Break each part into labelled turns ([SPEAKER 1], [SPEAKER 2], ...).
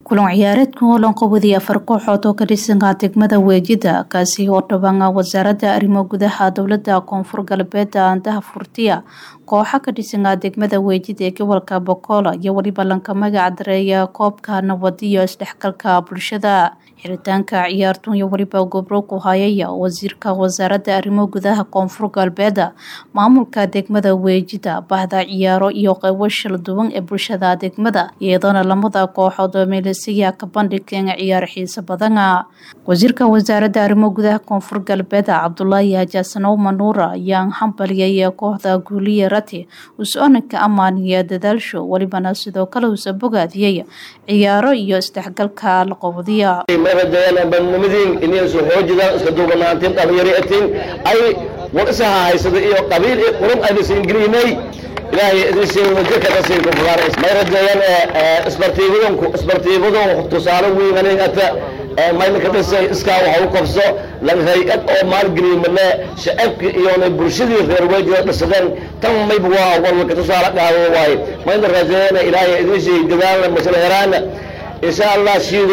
[SPEAKER 1] kulan ciyaareedkan oo lanqowday afar kooxood oo ka dhisanka degmada weejida kaasi oo dhaban wasaaradda arrimo gudaha dowlada koonfur galbeed andaha furtiya kooxa ka dhisanka degmada weejida ee gobolka bokola iyo weliba lanka magac dareeya koobka nabad iyo isdhexgalka bulshada xiritaanka ciyaartun iyo weliba gobro ku hayaya wasiirka wasaaradda arrimo gudaha koonfur galbeed maamulka degmada weejida bahda ciyaaro iyo qeybo shal duwan ee bulshada degmada iyadoona lamada kooxood oo meelesiya ka bandhigeen ciyaar xiiso badana wasiirka wasaaradda arrimo gudaha koonfur galbeed cabdulaahi hajaasanow manuura ayaa hambaliyay kooxda guuliye rati us-oona ka ammaaniya dadaalsho welibana sidoo kale uusa bogaadiyey ciyaaro iyo isdhexgalka laqowdiya
[SPEAKER 2] badnimadiin inaysu xoojidaan iska duubanaantiin dhalinyaratiin ay war isaha haysada iyo qabiil iyo qurub aynasu ingiliinay ilaahay idin sheegno jirka dhasiinku fulaan may rajeeyaan isbartiibadan isbartiibadan tusaale weyn anigata maynka dhisay iskaa waxa u qabso lan hay-ad oo maalgeliyimane shacabki iyona bulshadii reer weejida dhisadeen tan mayba waa walka tusaale qaado waaye mayna rajeeyana ilaahay idin sheegi dadaalna masla heraana insha allah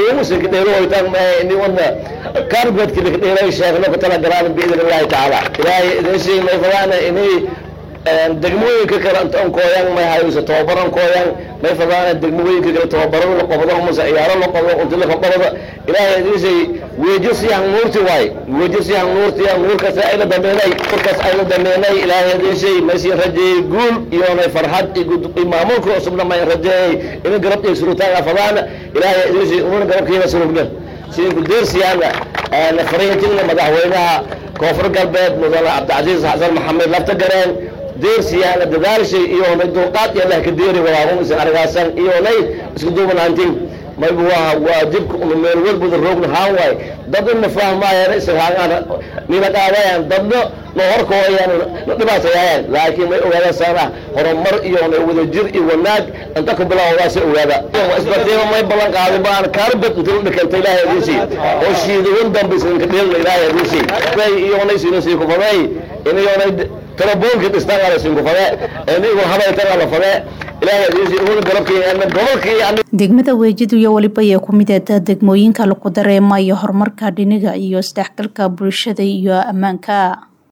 [SPEAKER 2] shiidaymusikadheelohoytaan karbedki likadheelay sheegno ka tala galaan biidn illahi tacaala ilaahay idin sheegi may fadaana inay degmooyinka kale intaan kooyan may hayso tababaran kooyan may fadaana degmooyinka kale tababarada la qabdo mase ciyaaro la qabdo unti la qabado ilaahay idin sheegi weejo siyan nuurti waay weejo siyan nuurti nuurkaas ayla dameenay kurkaas ayla dameenay ilaahay idin sheegi maysi rajeeyey guul iyona farxad iyo maamulka cusubna may rajeeyey ina garab iyo surutaanga fadaana ilaahay idin sheegi una garabkiina surugna sidinku deersiyaana fariintina madaxweynaha koonfur galbeed mudane cabdicasiis xasan maxamed lafta gareen deersiyaana dadaalshay iyonay dulqaad iyo leh ka deeri walaabun isan argaasan iyonay isku duubanaantin mayba waa waajibka una meel walbada roogna haan waay dad ina fahmaayaan ishaangaan nina qaadayaan dadna na horkooyaan na dhibaatayayaan laakiin may ogaadasaana horumar iyona wadajir iyo wanaag inta ku bilawdaasi ogaada isbartiima may ballan qaadin baan kaarbad inta la dhikanta ilaahay adiisii oo shiidawan dambe isinka dheelna ilaahay adiisii iyonay sinasii kufaday inayonay telefoonka dhistaan ala sinkufade inigu habaytan ala fade ilaahay adiisii una garabkii gobolkii
[SPEAKER 1] degmada weejidu iyo weliba ayaa ku mid ahda degmooyinka lagu dareemayo horumarka dhiniga iyo isdhexgalka bulshada iyo ammaanka